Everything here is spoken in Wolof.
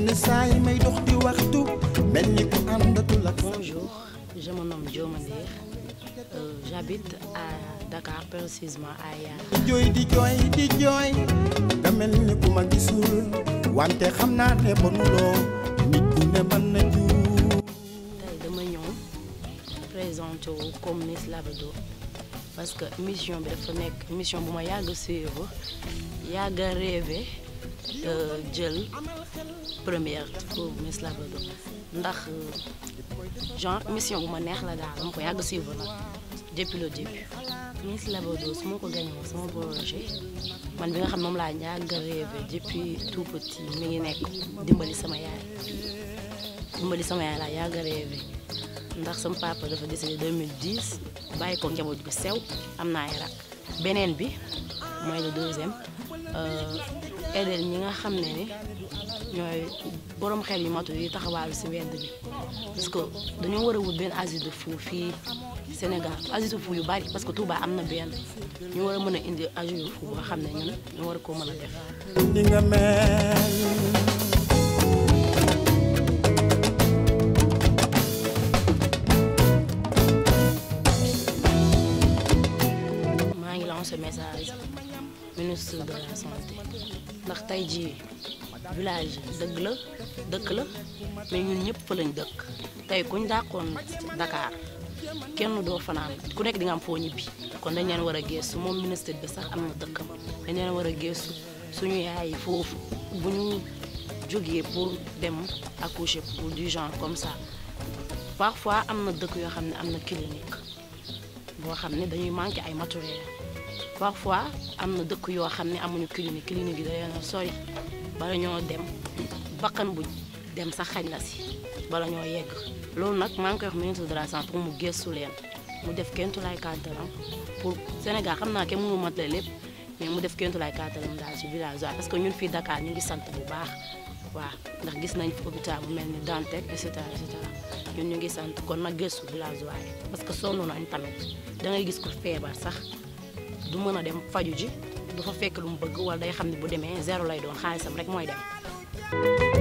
yenn saa yi may dox di waxtu mel ni ku àndatul ak Bonjour, je me nomme Dioma Ndir. Euh, J'habite à Dakar, précisément à Yara. di jooy di jooy di jooy nga mel ni ku ma gisul wante xam naa ne bonuloo nit ku ne mën na juum tey dama ñëw présenté wu comme Miss Labrador parce que mission bi dafa nekk mission bu ma yàgg a suivre yàgg a rêvé euh, jël première pour Miss Labrador ndax euh, genre mission bu ma neex la daal dama ko yàgg a suivre nag depuis le début. Miss Labrador su ma ko gagné woon sama projet man bi nga xam moom laa yàgg a rêvé depuis tout petit mi ngi nekk dimbali sama yaay. dimbali sama yaay laa yàgg a rêvé ndax sama papa dafa décédé 2010 bàyyi ko njaboot gu sew am naa ay rak beneen bi mooy le deuxième aider ñi nga xam ne ni ñooy borom xel yu matu yi taxawaalu si wedd bi parce que dañoo war a wut benn asile de fou fii Sénégal asile de fou yu bari parce que Touba am na benn ñu war a mën a indi asile de fou boo xam ne ñun ñu war a koo mën a def ni nga mel maa ngi lancé message ministre de la santé ndax tey jii village dëgg la dëkk la mais ñun ñëpp fa lañ dëkk tey kuñ dàqoon Dakar kenn doo fanaan ku nekk di nga am foo ñibbi kon dañ leen war a geestu moom ministre bi sax am na dëkkam dañ leen war a geestu suñu yaay yi foofu bu ñu jógee pour dem accoucher pour du genre comme ça parfois am na dëkk yoo xam ne am na clinique boo xam ne dañuy manqué ay matériel parfois am na dëkk yoo xam ne amuñu clinique clinique yi dañoo sori bala ñoo dem bakkan bu dem sax xañ na si bala ñoo yegg loolu nag maa ngi koy wax ministre de la santé pour mu gëstu leen mu def kentu lay kàttalam pour Sénégal xam naa kenn mënu matale lépp mais mu def kentu lay kàttalam daal ci village parce que ñun fii Dakar ñu ngi sant bu baax waaw ndax gis nañ fi hôpital bu mel ni Dantec et cetera et cetera ñun ñu ngi sant kon nag gëstu village waaye parce que sonn nañ tamit da ngay gis ko feebar sax du mën a dem faju ji du fa fekk lu mu bëgg wala day xam ne bu demee zéro lay doon xaalisam rek mooy dem